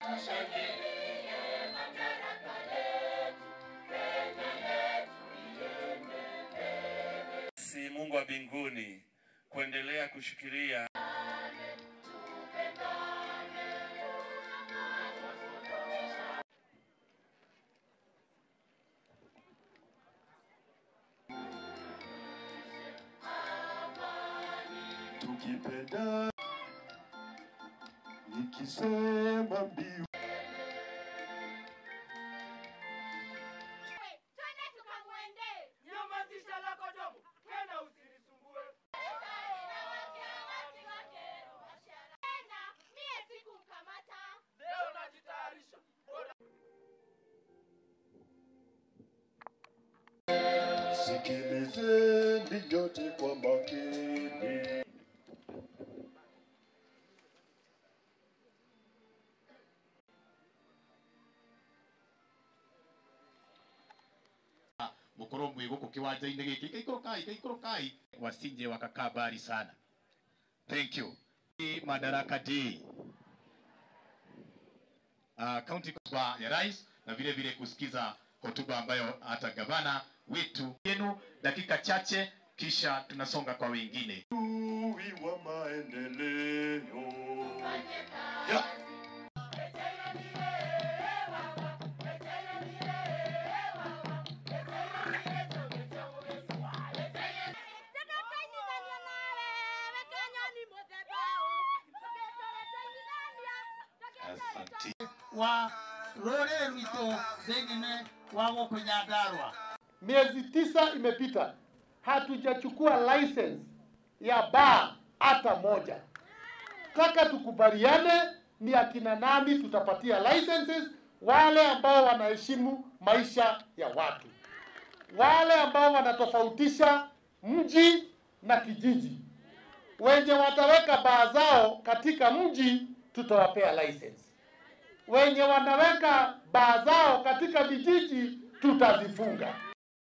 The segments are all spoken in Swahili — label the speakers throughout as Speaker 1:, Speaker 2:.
Speaker 1: si Mungu wa mbinguni kuendelea kushikilia
Speaker 2: tukipenda nikisema mbiu
Speaker 3: Twende tukamwende.
Speaker 4: Nyamazisha lako domo, tena usinisumbue.
Speaker 3: Tena mie sikumkamata.
Speaker 4: Leo najitayarisha. Bora
Speaker 2: sikilizeni nyote kwa makini
Speaker 5: mukorwo mwĩ gũkũ kĩwanja-inĩ gĩkĩ ikaikũrũkai ikaikũrũkai wasije wakakaa mbali sana thank you Hii madaraka day uh, county hotuba ya rais na vile vile kusikiza hotuba ambayo hata gavana wetu yenu dakika chache kisha tunasonga kwa wengine
Speaker 2: Adui wa maendeleo ya
Speaker 5: asante
Speaker 6: wa rũrĩrĩ rwitũ thĩinĩ wa gũkũ Nyandarua.
Speaker 7: Miezi tisa imepita, hatujachukua license ya baa hata moja. Taka tukubaliane ni akina nani tutapatia licenses, wale ambao wanaheshimu maisha ya watu, wale ambao wanatofautisha mji na kijiji. Wenye wataweka baa zao katika mji tutawapea license, wenye wanaweka baa zao katika vijiji tutazifunga.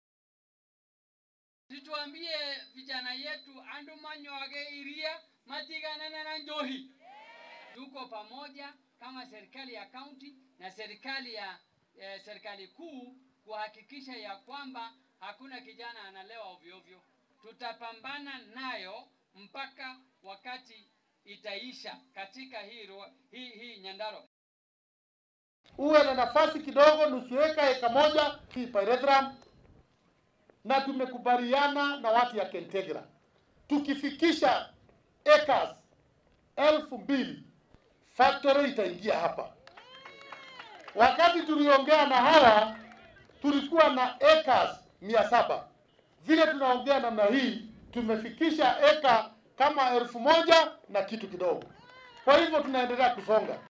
Speaker 8: Situambie vijana yetu andu manyoage iria matiganane na njohi. Tuko pamoja kama serikali ya kaunti na serikali ya eh, serikali kuu kuhakikisha ya kwamba hakuna kijana analewa ovyo ovyo. Tutapambana nayo mpaka wakati itaisha katika hii, ro- hii, hii Nyandarua.
Speaker 7: uwe na nafasi kidogo, nusu eka, eka moja hii pyrethrum, na tumekubaliana na watu ya Kentegra tukifikisha acres elfu mbili factory itaingia hapa. Wakati tuliongea na hawa tulikuwa na acres mia saba vile tunaongea namna hii tumefikisha eka kama elfu moja na kitu kidogo. Kwa hivyo tunaendelea kusonga.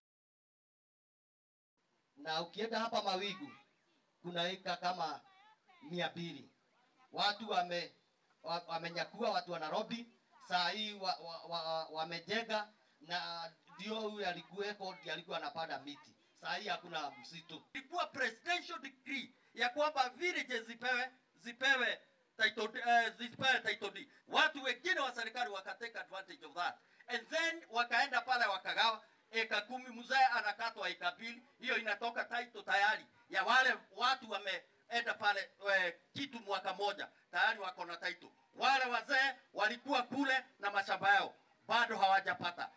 Speaker 9: na ukienda hapa Mawigu kuna eka kama mia mbili watu wame wa- wamenyakua watu wa Nairobi saa hii wamejenga wa, wa, wamejenga na ndio huyu alikuweko ndiye alikuwa anapanda miti saa hii hakuna msitu
Speaker 4: ilikuwa presidential decree ya kwamba villages zipewe zipewe title, uh, zipewe title deed. Watu wengine wa serikali wakateka advantage of that and then wakaenda pale wakagawa eka kumi, mzee anakatwa eka mbili, hiyo inatoka title tayari ya wale watu wameenda pale we, kitu mwaka moja tayari wako na title. Wale wazee walikuwa kule na mashamba yao bado hawajapata.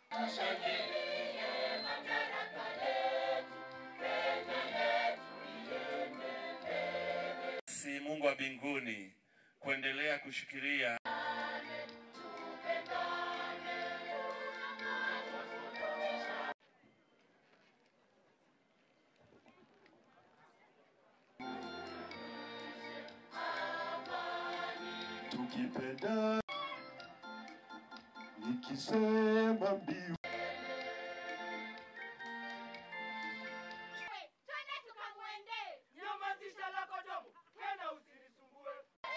Speaker 1: si Mungu wa mbinguni kuendelea kushikilia
Speaker 2: tukipenda nikisema mbiu
Speaker 3: Twende tukamwende.
Speaker 4: Nyamazisha lako domo, tena usinisumbue.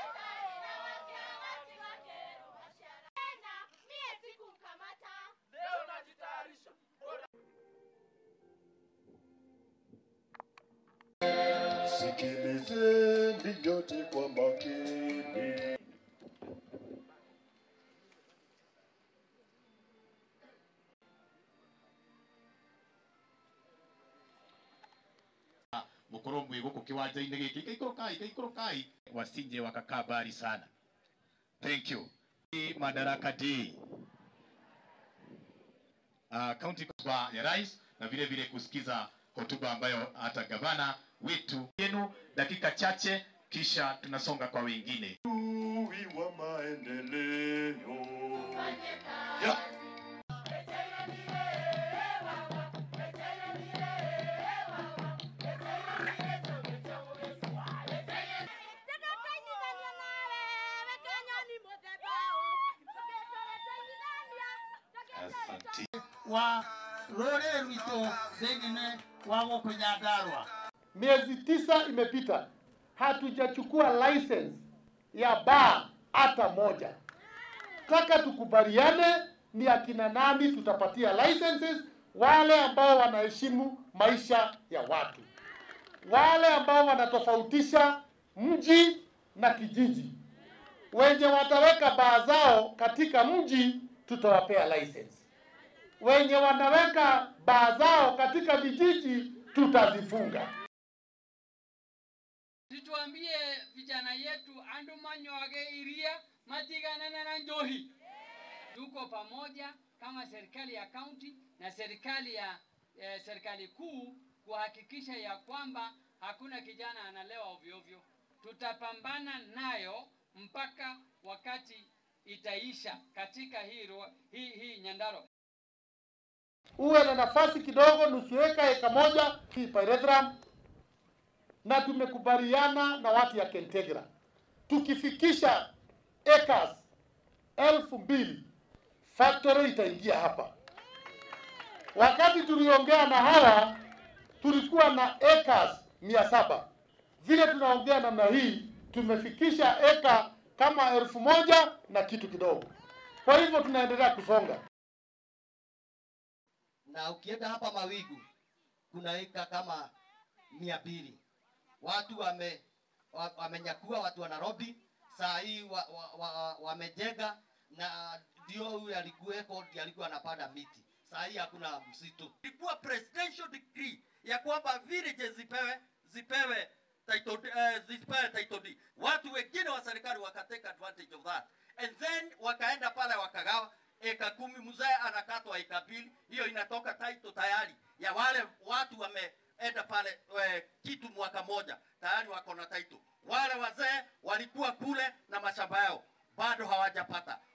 Speaker 3: Tena mie sikumkamata.
Speaker 4: Leo najitayarisha. Bora
Speaker 2: sikilizeni nyote kwa makini
Speaker 5: mukorwo mwĩ gũkũ kĩwanja-inĩ gĩkĩ kaikũrũkai kaikũrũkai wasije wakakaa mbali sana thank you madaraka day uh, county kwa ya rais na vile vile kusikiza hotuba ambayo hata gavana wetu yenu dakika chache kisha tunasonga kwa wengine
Speaker 2: Adui wa maendeleo. Ya.
Speaker 5: asante
Speaker 6: wa rũrĩrĩ rwitũ thĩinĩ wa gũkũ nyandarũa
Speaker 7: Miezi tisa imepita, hatujachukua license ya baa hata moja. Taka tukubaliane ni akina nani tutapatia licenses, wale ambao wanaheshimu maisha ya watu, wale ambao wanatofautisha mji na kijiji. Wenye wataweka baa zao katika mji tutawapea license, wenye wanaweka baa zao katika vijiji tutazifunga.
Speaker 8: Tutuambie vijana yetu andu manywage iria matiganane na njohi. Tuko pamoja kama serikali ya kaunti na serikali ya eh, serikali kuu kuhakikisha ya kwamba hakuna kijana analewa ovyo ovyo. Tutapambana nayo mpaka wakati itaisha katika hii, ro- hii, hii Nyandarua.
Speaker 7: uwe na nafasi kidogo, nusu eka, eka moja hii pyrethrum, na tumekubaliana na watu ya Kentegra, tukifikisha acres elfu mbili factory itaingia hapa. Wakati tuliongea na hawa tulikuwa na acres mia saba. Vile tunaongea namna hii tumefikisha eka kama elfu moja na kitu kidogo. Kwa hivyo tunaendelea kusonga.
Speaker 9: na ukienda hapa Mawigu kuna eka kama mia mbili watu wame wa- wamenyakua watu wa Nairobi saa hii wamejenga wa, wa, wa wamejenga, na ndio huyu alikuweko ndiye alikuwa anapanda miti saa hii hakuna msitu
Speaker 4: ilikuwa presidential decree ya kwamba villages zipewe zipewe title, uh, zipewe title deed. Watu wengine wa serikali wakateka advantage of that and then wakaenda pale wakagawa eka kumi, mzee anakatwa eka mbili, hiyo inatoka title tayari ya wale watu wameenda pale eh, kitu mwaka moja tayari wako na title. Wale wazee walikuwa kule na mashamba yao bado hawajapata.